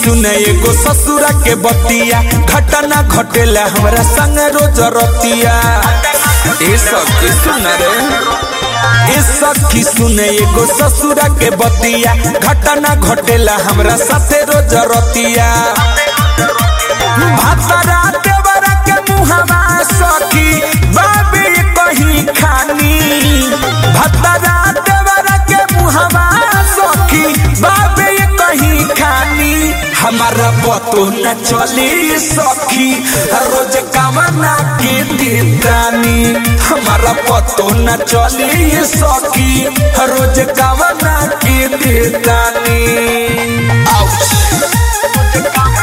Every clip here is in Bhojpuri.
सुने एगो ससुरा के बतिया घटना घटेला हमरा संग रोज रतिया ए सखी सुन रे ए सखी सुने एगो ससुरा के बतिया घटना घटेला हमरा साथे रोज रतिया भातरा देवरा के मुहवा सखी बाबे कहीं खानी भातरा देवरा के मुहवा सखी बाबे कहीं खानी हमारा पतो न चली सखी रोज कामना के देतानी हमारा पतो न चली सखी रोज कामना के देतानी आउच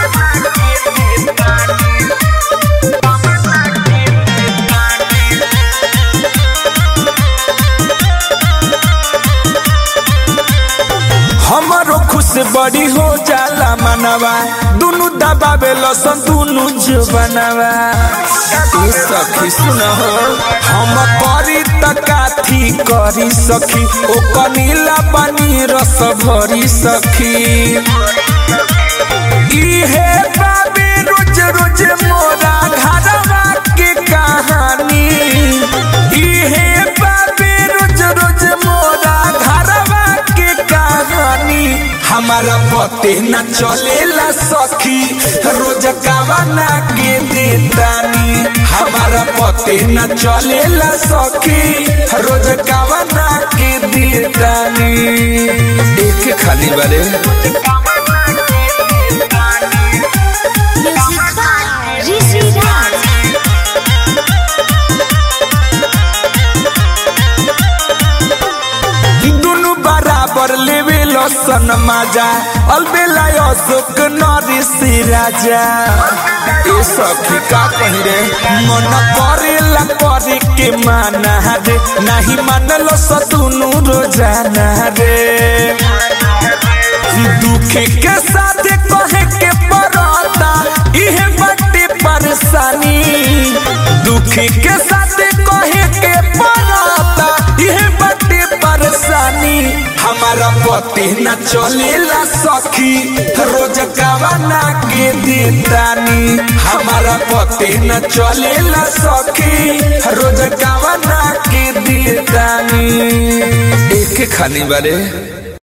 हमारो खुश बड़ी हो जाला मनवा दुनु दबावे लसन दुनु जुबनवा ए सखी सुन हो हम करी त काथी करी सखी ओ कनीला पानी रस भरी सखी इहे बाबे रोज रोज मोरा घरवा के कहानी इहे बाबे रोज रोज मोरा घरवा के कहानी हमारा पते न चलेला सखी रोज कावना के देतानी हमारा पते न चलेला सखी रोज कावना के देतानी एक खाली बारे Music by Rishi Raj. दुनु बराबर लेवे लसन माजा अलबेला अशोक नरिसी राजा ए सखी का कही रे मन करेला करे के माना रे नाही मानल सतुनु रोजाना रे दुखे के साथ कहे के पड़ता इहे बटे परेशानी दुखे के साथ कहे के पड़ता इहे बटे परेशानी हमारा पति न चलेला सखी रोज गवाना के देतानी हमारा पति न चलेला सखी रोज गवाना के देतानी एक खानी बारे